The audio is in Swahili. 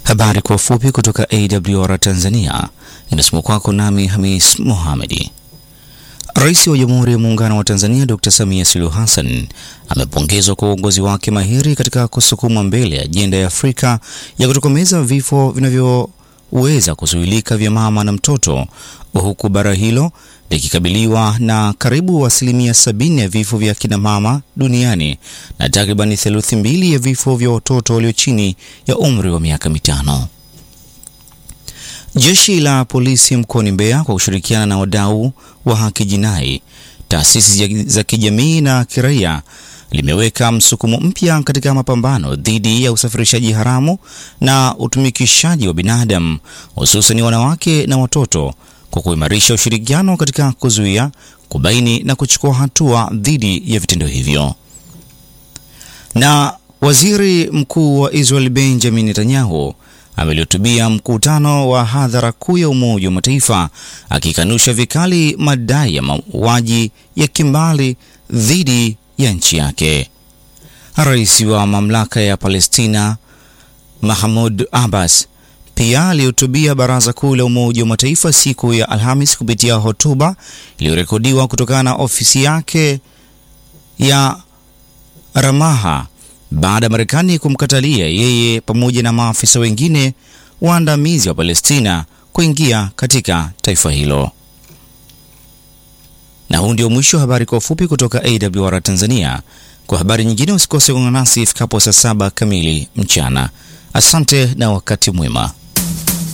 Habari kwa ufupi kutoka AWR Tanzania inasomwa kwako nami Hamis Mohamedi. Rais wa Jamhuri ya Muungano wa Tanzania Dr. Samia Suluhu Hassan amepongezwa kwa uongozi wake mahiri katika kusukuma mbele ajenda ya Afrika ya kutokomeza vifo vinavyoweza kuzuilika vya mama na mtoto, huku bara hilo likikabiliwa na karibu asilimia sabini ya vifo vya kina mama duniani na takribani theluthi mbili ya vifo vya watoto walio chini ya umri wa miaka mitano. Jeshi la polisi mkoani Mbeya kwa kushirikiana na wadau wa haki jinai, taasisi za kijamii na kiraia limeweka msukumo mpya katika mapambano dhidi ya usafirishaji haramu na utumikishaji wa binadamu hususan wanawake na watoto kwa kuimarisha ushirikiano katika kuzuia, kubaini na kuchukua hatua dhidi ya vitendo hivyo. Na Waziri Mkuu wa Israel Benjamin Netanyahu amelihutubia mkutano wa hadhara kuu ya Umoja wa Mataifa akikanusha vikali madai ya mauaji ya kimbali dhidi ya nchi yake. Rais wa mamlaka ya Palestina Mahmoud Abbas pia alihutubia Baraza Kuu la Umoja wa Mataifa siku ya Alhamis kupitia hotuba iliyorekodiwa kutokana na ofisi yake ya Ramaha baada ya Marekani kumkatalia yeye pamoja na maafisa wengine waandamizi wa Palestina kuingia katika taifa hilo. Na huu ndio mwisho wa habari kwa ufupi kutoka AWR Tanzania. Kwa habari nyingine usikose kuungana nasi ifikapo saa saba kamili mchana. Asante na wakati mwema.